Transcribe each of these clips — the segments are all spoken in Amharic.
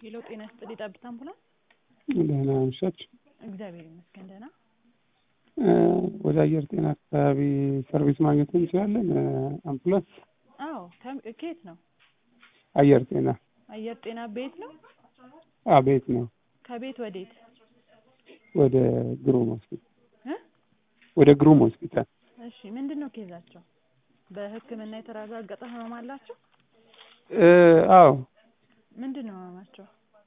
ሄሎ ጤና ይስጥልኝ ጠብታ አምቡላንስ ደህና አመሻችሁ። እግዚአብሔር ይመስገን ደህና ወደ አየር ጤና አካባቢ ሰርቪስ ማግኘት እንችላለን? አምቡላንስ አዎ ከም- ከየት ነው አየር ጤና አየር ጤና ቤት ነው አቤት ነው። ከቤት ወዴት ወደ ግሩም ሆስፒታል እ ወደ ግሩም ሆስፒታል እሺ ምንድን ነው ኬዛቸው በህክምና የተረጋገጠ ህመም አላቸው እ አዎ ምንድን ነው ህመማቸው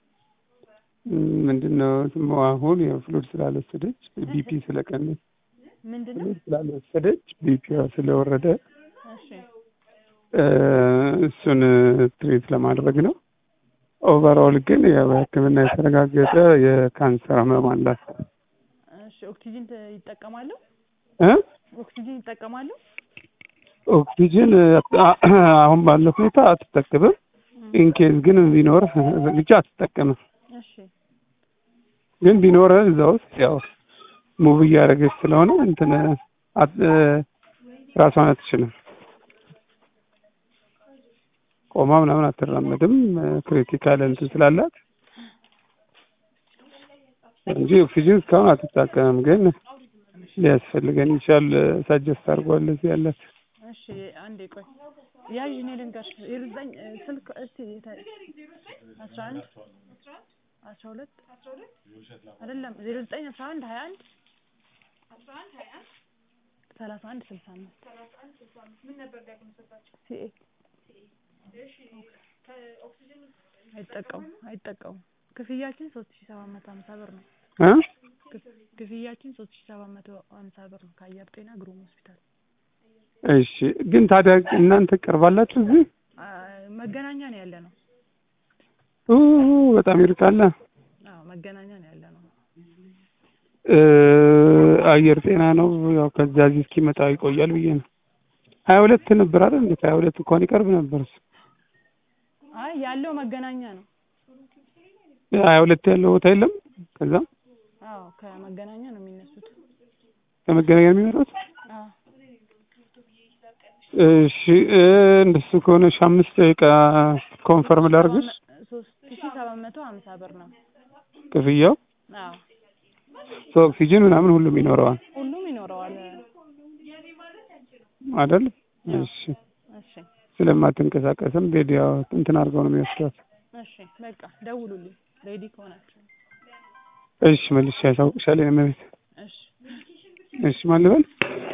ምንድን ነው ስሙ አሁን የፍሉድ ስላልወሰደች ቢፒ ስለቀነስ ምንድን ነው ፍሉድ ስላልወሰደች ቢፒዋ ስለወረደ እሺ እ እሱን ትሪት ለማድረግ ነው። ኦቨርኦል ግን ያው በህክምና የተረጋገጠ የካንሰር ህመም አላት እሺ ኦክሲጂን ተ- ይጠቀማሉ እ ኦክሲጂን ይጠቀማሉ ኦክሲጅን አ- አሁን ባለው ሁኔታ አትጠቀምም። ኢንኬዝ ግን ቢኖር ብቻ አትጠቀምም። እሺ ግን ቢኖር እዛ ውስጥ ያው ሙቭ እያደረገች ስለሆነ እንትን አት- እ ራሷን አትችልም። ቆማ ምናምን አትራመድም። ክሪቲካል እንትን ስላላት እንጂ ኦክሲጅን እስካሁን አትጠቀምም። ግን ሊያስፈልገን ይችላል። ሳጀስት አድርጓል እዚህ ያላት እሺ አንዴ ቆይ ያዥ እኔ ልንገርሽ የርዘኝ ስልክ እስቲ የተ- አስራ አንድ አስራ ሁለት አይደለም ዜሮ ዘጠኝ አስራ አንድ ሀያ አንድ ሰላሳ አንድ ስልሳ አምስት ሲኤ አይጠቀሙም አይጠቀሙም ክፍያችን ሶስት ሺ ሰባት መቶ ሀምሳ ብር ነው እ ክፍ- ክፍያችን ሶስት ሺ ሰባት መቶ ሀምሳ ብር ነው ከአየር ጤና ግሩም ሆስፒታል እሺ ግን ታዲያ እናንተ ቀርባላችሁ እዚህ አ፣ መገናኛ ነው ያለ ነው ኡ በጣም ይርቃል። አዎ መገናኛ ነው ያለ ነው እ አየር ጤና ነው ያው ከዛ እዚህ እስኪመጣ ይቆያል ብዬ ነው። ሀያ ሁለት ነበር አይደል? እንዴ ሀያ ሁለት እንኳን ይቀርብ ነበር እሱ። አይ ያለው መገናኛ ነው ሀያ ሁለት ያለው ቦታ የለም። ከዛ አዎ ከመገናኛ ነው የሚነሱት ከመገናኛ የሚመጣው አዎ እሺ እ እንደሱ ከሆነ እሺ አምስት ደቂቃ ኮንፈርም ላድርግሽ ሶስት ሺ ሰባት መቶ ሀምሳ ብር ነው ክፍያው አዎ ኦክሲጅን ምናምን ሁሉም ይኖረዋል ሁሉም ይኖረዋል አይደል? እሺ እሺ ስለማትንቀሳቀስም ሬዲዮ እንትን አድርገው ነው የሚወስዷት። እሺ በቃ ደውሉልኝ ሬዲ ከሆናችሁ እሺ መልሼ ያሳውቅሻለሁ። የእመቤት እሺ እሺ ማን ልበል?